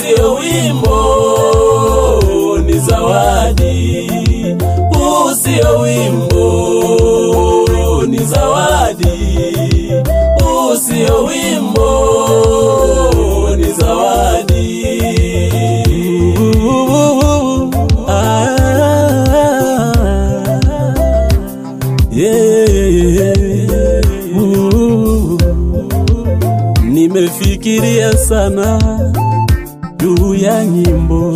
sio wimbo, ni zawadi. Huu sio wimbo, ni zawadi. Huu sio wimbo, ni zawadi. Nimefikiria sana juu ya nyimbo,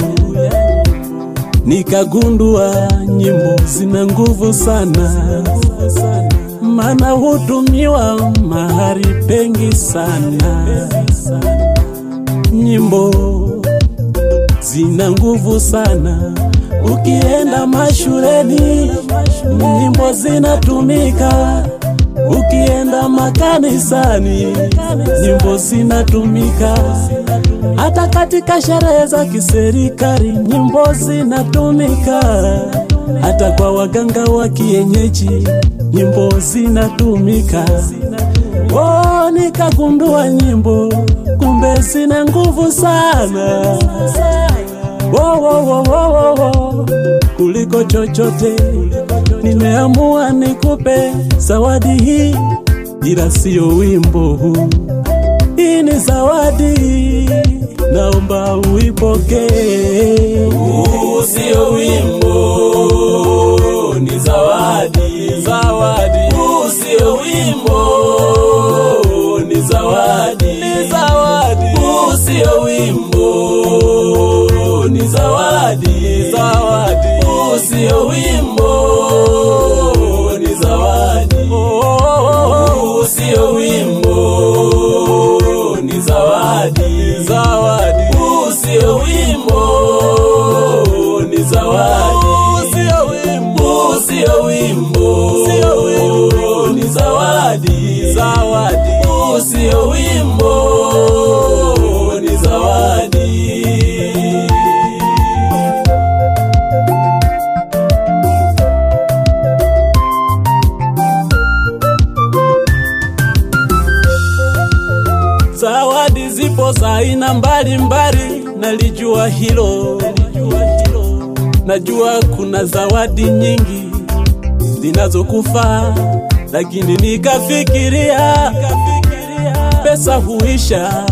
nikagundua nyimbo zina nguvu sana, maana hutumiwa mahali pengi sana. Nyimbo zina nguvu sana, ukienda mashuleni nyimbo zinatumika, ukienda makanisani nyimbo zinatumika, hata katika sherehe za kiserikali nyimbo zinatumika, hata kwa waganga wa kienyeji nyimbo zinatumika. Oh, nikagundua nyimbo kumbe zina nguvu sana wo, wo, wo, wo, wo, wo. kuliko chochote. Nimeamua nikupe zawadi hii, ila siyo wimbo huu. Hii ni zawadi, naomba uipokee. Huu sio wimbo, ni zawadi, zawadi. Huu sio wimbo, ni zawadi, ni zawadi. Huu sio wimbo, ni zawadi, zawadi. Huu sio wimbo, ni zawadi. Huu sio wimbo, ni zawadi, zawadi. Huu sio wimbo, ni zawadi. Huu sio wimbo, huu sio wimbo, sio wimbo, ni zawadi, zawadi. Huu sio wimbo, ni zawadi. Zawadi zipo za aina mbalimbali, nalijua hilo. Najua kuna zawadi nyingi zinazokufaa, lakini nikafikiria pesa huisha,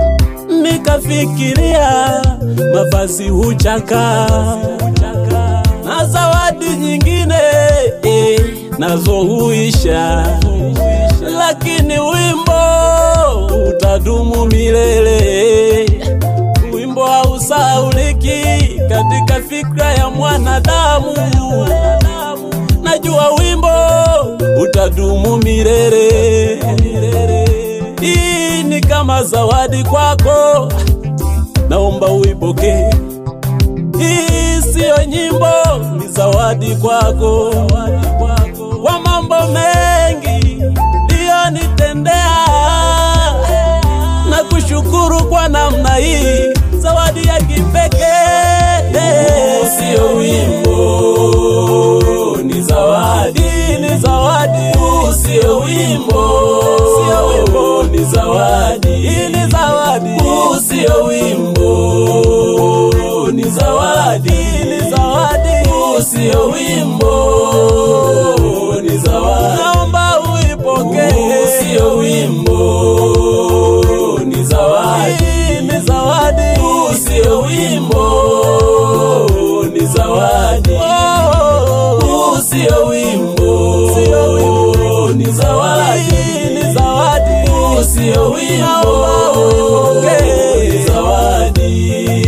nikafikiria mavazi huchaka, na zawadi nyingine eh, nazo huisha, lakini wimbo utadumu milele. Wimbo hausahauliki katika fikra ya mwanadamu. Najua wimbo utadumu milele. Hii ni kama zawadi kwako, naomba uipokee. Hii siyo nyimbo, ni zawadi kwako, kwa mambo mengi uliyonitendea na kushukuru kwa namna hii, zawadi ya kipekee. Sio wimbo, ni zawadi, ni zawadi. Sio wimbo, sio wimbo, ni zawadi, ni zawadi. Sio wimbo, ni zawadi, ni zawadi. Sio wimbo, ni zawadi. Naomba uipokee. Sio wimbo, ni zawadi, ni zawadi. Sio wimbo, ni zawadi. Sio wimbo, sio wimbo, ni zawadi, ni zawadi. Sio wimbo, ni zawadi.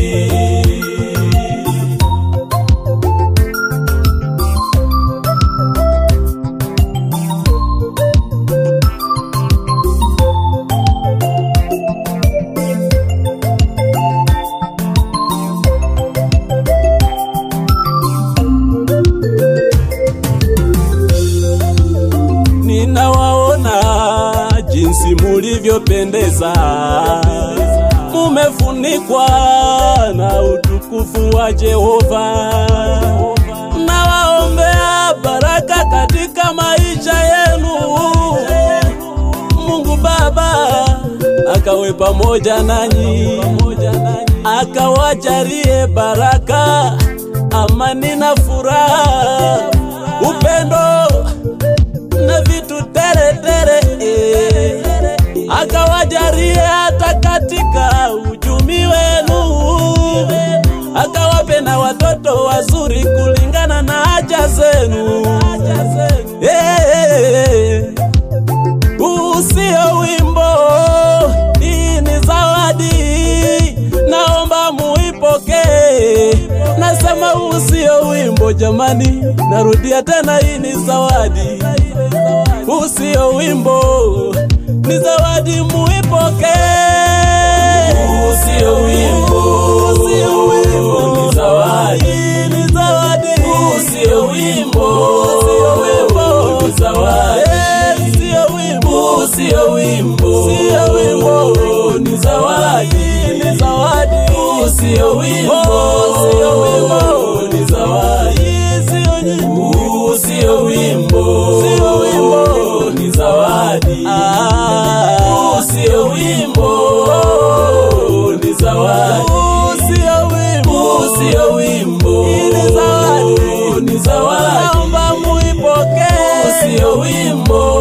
Ninawaona jinsi mulivyopendeza, mumefunikwa na utukufu wa Jehova. Nawaombea baraka katika maisha yenu, Mungu Baba akawe pamoja nanyi, akawajalie baraka, amani na furaha, upendo na vitu tere tere, eh. akawajalie hata katika uchumi wenu, akawape na watoto wazuri kulingana na haja zenu. Eh, huu sio wimbo, hii ni zawadi, naomba muipokee. Nasema huu sio wimbo jamani, narudia tena, hii ni zawadi. Huu sio wimbo, ni zawadi, muipokee. Huu sio wimbo, Huu sio wimbo, ni zawadi. Hii ni zawadi. Huu sio wimbo, Huu sio wimbo, ni zawadi. Eh, sio wimbo, Huu sio wimbo, sio wimbo, ni zawadi. ni zawadi. Huu sio wimbo, Oh, sio wimbo, ni zawadi. Hii sio nyimbo. Huu sio wimbo, Sio wimbo. ni zawadi. Ah, Huu sio wimbo, ni zawadi. huu sio wimbo, Huu sio wimbo, Hii ni zawadi. ni zawadi. naomba muipokee. Huu sio wimbo,